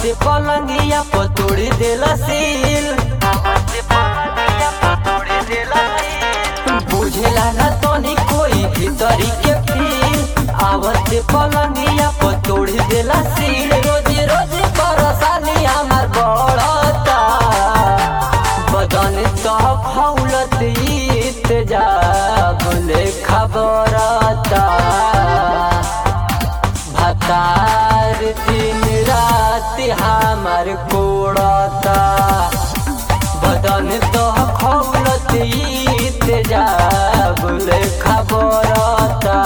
आवत पलंगिया पतोड़ी देला सील बुझेला ना तोनी कोई भीतरी के फील आवत पलंगिया पतोड़ी देला सील रोज रोज परेशानी हमार बढ़ता बदन तो फौलत इत जा बोले खबरता भतार दिन रात हमार कोड़ता बदन तो खौलत इत जा बोले खबरता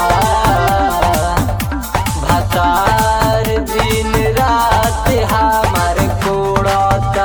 भतार दिन रात हमार कोड़ता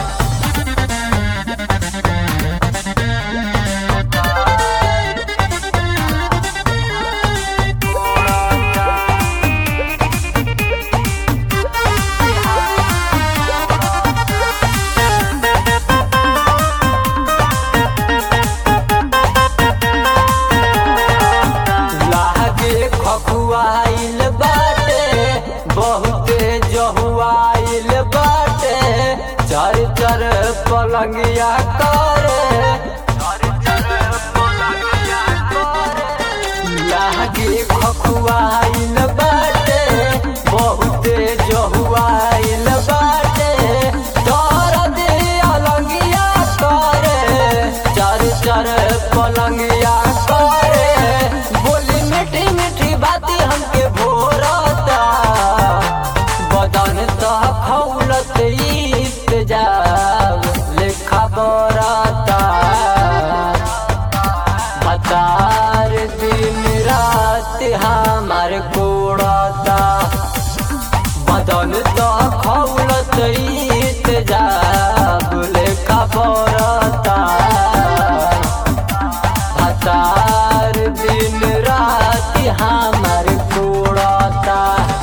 लागे खखुआइल बाटे बहुते जहुआइल बाटे चर चर पलंगिया करे लागे खखुआइल बाटे बहुते जहुआइल बाटे दर्द अलंगिया करे चर चर पलंगिया करे बोली मीठी मीठी बाती हमके भोरता बदन तो खौलत इत जाब लेखा बरता बतार दिन रात हमार कोड़ता बदन तो खौलत इत जाब लेखा बरता हतार दिन रात हमार कोड़ता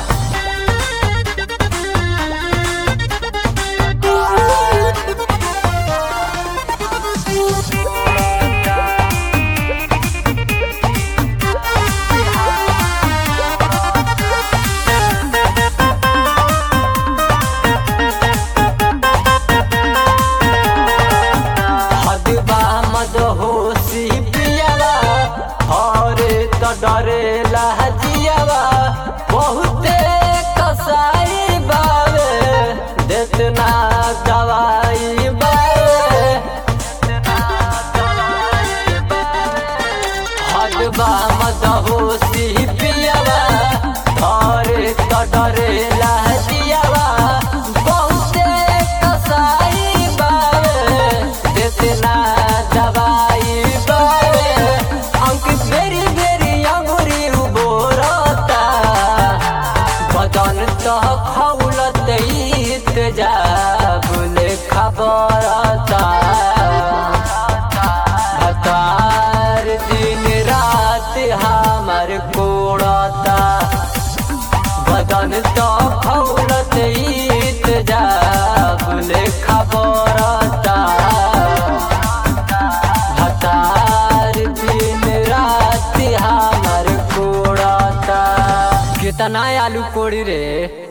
हदबा मद होशी पियावा हरे तो डरेला जियावा बहुते कसाई बावे देतना दवाई बावे हदबा मद होशी पियावा हरे तो डरेला जियावा बहुते कसाई बावे देतना दवाई बावे अंकित बेरी बेरी अंगुरी उबोरता बदन तो खौलत इत जा बोले खबरता हतार दिन रात हमार कोड़ता बदन तो खौलत इत जा बोले खबरता हतार दिन रात हमार कोड़ता कितना आलू कोड़ी रे